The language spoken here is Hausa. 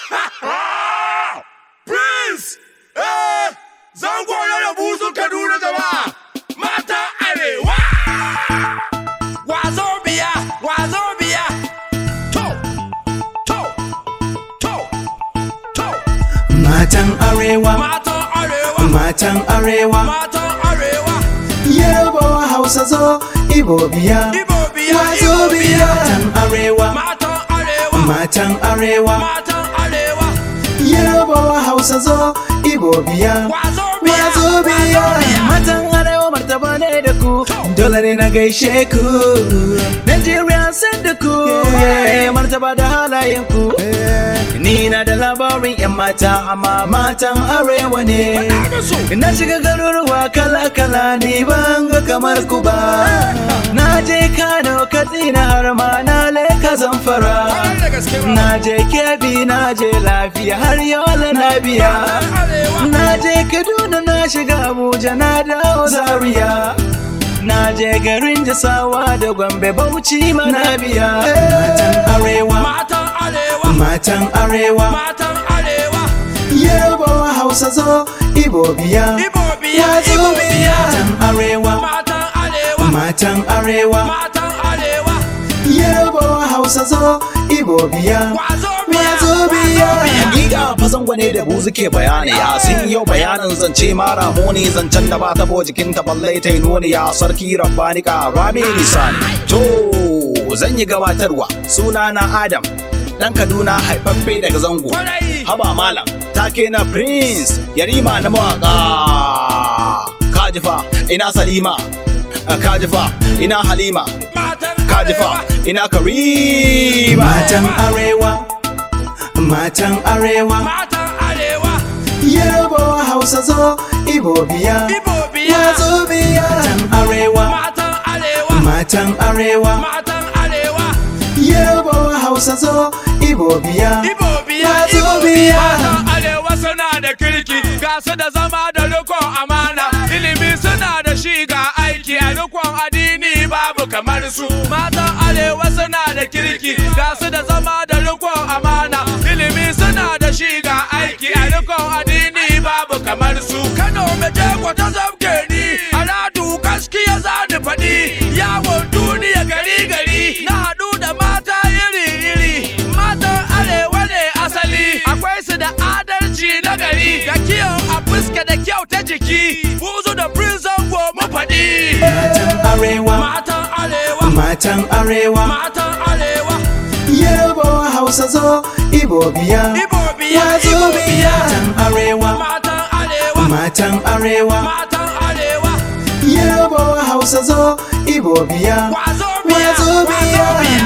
Prince! Eh! Zango ya buzu Kaduna jama'a! Mata Arewa! Wazo biya! Wazo biya! To! To! To! To! Matan arewa, Matan Arewa! matan arewa, Matan Arewa! Yarbawa Hausa zo, Ibo biya, Ibo biya! Wazo Ibo biya. Matan arewa, Matan Arewa! matan arewa, Matan Arewa! Yarbawa Hausa zo, Ibo biya, Wazo biya! Wazo biya. Matan arewa martaba ne da ku, dole ne na gaishe ku. Nigeria san da ku, yeah, martaba da halayen ku. Ni na da labarin 'yan mata, amma matan arewa ne. Na shiga garuruwa kala-kala ni ban ga kamar ku ba. Na je Kano, Katsina har ma na leka zamfara. Kwarai da gaske ba. Na je Kebbi, na je lafiya har yola na biya. Arewa! Na je Kaduna, na shiga Abuja, na dawo Zaria. Na je garin Jasawa da Gombe, Bauchi ma na biya. Matan arewa, Matan Arewa! matan arewa. Matan Arewa! Yarbawa Hausa zo, Ibo biya. Ibo biya! Wazo Ibo biya. biya! Matan arewa, Matan Arewa! matan arewa. Matan Arewa! Yarbawa Hausa zo, Ibo biya. Wazo biya! Wazo biya. Hakika fa zango ne da buzu ke bayani ya sun yau bayanin zance mara muni zancen da ba ta bo jikin ta balle ta yi nuni ya sarki rabbani ka rami lisani to zan yi gabatarwa suna na adam dan kaduna haifaffe daga zango Kwarai! haba malam take na prince yarima na mawaka kajifa ina salima kajifa ina halima Matan kajifa Arewa! ina karima Matan arewa, matan arewa. Matan Arewa! Yarbawa Hausa zo, Ibo biya. Ibo biya! Wazo biya. Matan arewa, Matan Arewa! matan arewa. Matan Arewa! Yarbawa Hausa zo, Ibo biya. Ibo biya! Wazo Ibo biya. Matan Arewa suna da kirki, ga su da zama da rikon amana, ilimi suna da shi ga aiki a rikon addini babu kamar su. Matan Arewa suna da kirki, ga su da zama da rikon amana, ilimi suna da shi ga aiki a rikon addini babu kamar su. Kano mai jego ta zamke ni, aladu gaskiya za ni faɗi, yawon duniya gari gari, na haɗu da mata iri iri, matan arewa ne asali, akwai su da adalci na gari, da kiyon a fuska da kyau ta jiki, buzu da prison go mu faɗi. Matan arewa, Matan arewa, matan arewa. matan arewa, Yarbawa Hausa zo, Ibo biya. Ibo biya, Wazo Ibo biya. biya, Matan arewa, matan arewa, matan arewa. matan arewa, Yarbawa Hausa zo, Ibo biya. wazo biya, Wazo biya. wazo biya.